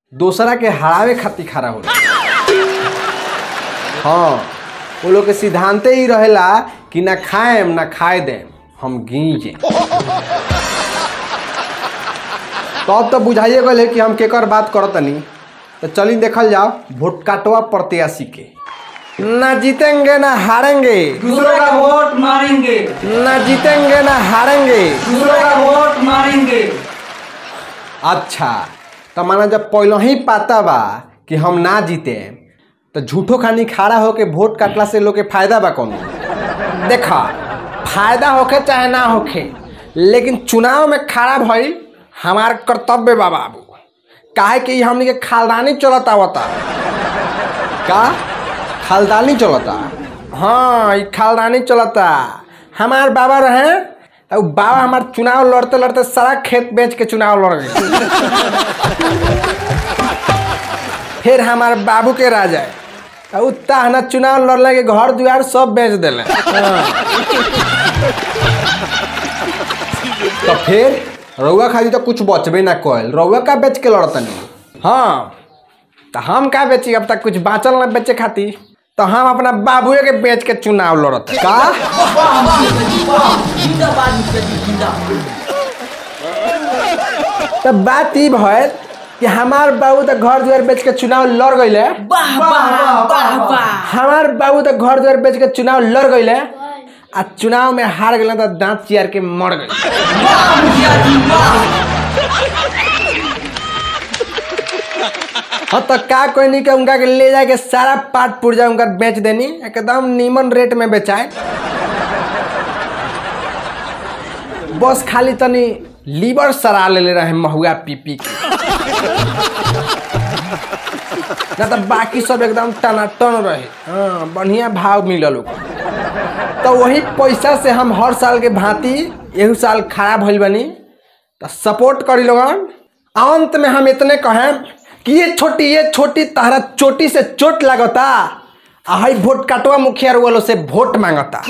दोसरा के हरावे खातिर खड़ा होला हाँ वो लोग के सिद्धांते ही रहेला कि ना खाएम ना खाए देम हम गीजे तो अब तो बुझाइए गए कि हम केकर बात करतनी तो चली देखल जाओ वोट काटवा प्रत्याशी के ना जीतेंगे ना हारेंगे दूसरों का वोट मारेंगे ना जीतेंगे ना हारेंगे दूसरों का वोट मारेंगे अच्छा तो माना जब पहले ही पता बा कि हम ना जीते तो झूठो खानी खड़ा होके वोट काटला से लोग के फायदा बा कौन देखा फायदा होखे चाहे ना होखे लेकिन चुनाव में खड़ा भइल हमार कर्तव्य बा बाबू काहे कि हमनी के खालदानी चलता आवता का खालदानी चलता हाँ ई खालदानी चलता हमार बाबा रहे तो बाबा हमार चुनाव लड़ते लड़ते सारा खेत बेच के चुनाव लड़ गए फिर हमार बाबू के राजा है उतना ना चुनाव लड़ले के घर दुआर सब बेच दिले तो फिर रउआ खाली तो कुछ बचबे ना कल रउआ का बेच के लड़तनी हाँ तो हम का बेची अब तक कुछ बाँचल ना बेचे खातिर तो हम अपना बाबुए के बेच के चुनाव लड़त का तो बात ई भइल कि हमार बाबू तो घर दुआर बेच के चुनाव लड़ गईले वाह वाह वाह वाह हमार बाबू तो घर दुआर बेच के चुनाव लड़ गईले आ चुनाव में हार गए तो दांत चियार के मर गए वाह मुखिया जी वाह हाँ तो का कोई नहीं के उनका के ले जाके सारा पाट पुर्जा उनका बेच देनी एकदम नीमन रेट में बेचाए बस खाली तनी लीवर सरा ले ले रहे महुआ पी पी के ना तो बाकी सब एकदम टनाटन रहे हाँ बढ़िया भाव मिलल ओकर तो वही पैसा से हम हर साल के भांति एहू साल खड़ा भइल बनी तो सपोर्ट करी लोगन अंत में हम इतने कहें कि ये छोटी ये छोटी तारा चोटी से चोट लागता आ हई वोट काटवा मुखिया वालों से वोट मांगता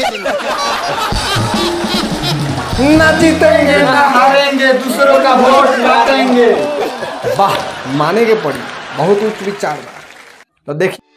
ना जीतेंगे ना हारेंगे दूसरों का वोट मारेंगे वाह माने के पड़ी बहुत उच्च विचार बा तो देखिए